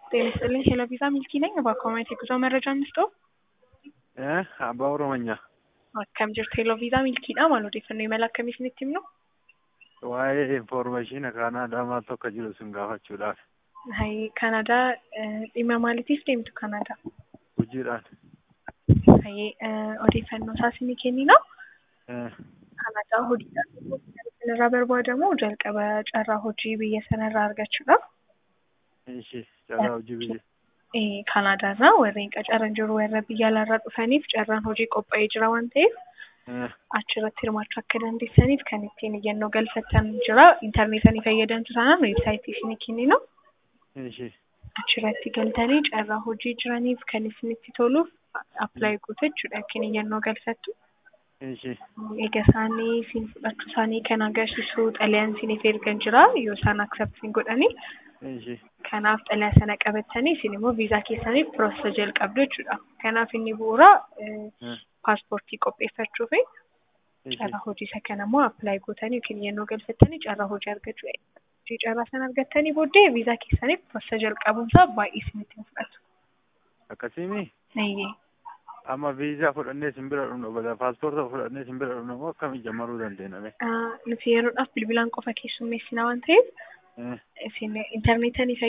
ጤና ይስጥልኝ ሄሎ ቪዛ ሚልኪ ነኝ። በአኳማይት የጉዞ መረጃ እንስጠው አባ ኦሮሞኛ akkam jirtu heloo viizaa milkiidha maal odeeffannoo imala akkamii isinitti himnu waa'ee infoormeeshina kaanadaa maal tokko jiru sin gaafachuudhaaf hay kanadaa dhimma maaliitiif deemtu kanadaa hojiidhaan hay odeeffannoo isaa isinii kennina kanadaa hojiidhaan irraa barbaadamu jalqaba carraa hojii biyya sanarraa argachuudhaaf ishi carraa hojii biyya Kanaadaarraa warreen qacaran jiru warra biyya alaarraa dhufaniif carraan hojii qophaa'ee jira waan ta'eef achirratti hirmaachuu akka dandeessaniif kan ittiin iyyannoo galfattan jira. Intarneetanii fayyadamtu taanaan weebsaayitii isinii kenninu. ishi Achirratti galtanii carraa hojii jiraniif kan isinitti toluuf appilaayi gootu jechuudha yookiin iyyannoo galfattu. ishi Egaa isaanii isin fudhachuu isaanii kan agarsiisu xalayaan isiniif ergan jira yoo isaan akseptiin godhanii. ishi Kanaaf xalayaa sana qabattanii isin immoo viizaa keessaniif piroosesa jalqabdu jechuudha. Kanaaf inni bu'uura paaspoortii qopheeffachuu fi carraa hojii isa kana immoo appilaayi gootanii yookiin iyyannoo galfattanii carraa hojii argachuu hojii carraa sana argattanii booddee viizaa keessaniif piroosesa jalqabuunsaa baay'ee isinitti hin fudhatu. akkasiimi Eeyyee. amma viizaa fudhannee sin bira dhufnu bada paaspoorta fudhannee sin bira dhufnu moo akkami jammaruu dandeenya mee Nuti yeroodhaaf bilbilaan qofa keessummeessina waan ta'eef isin intarneetanii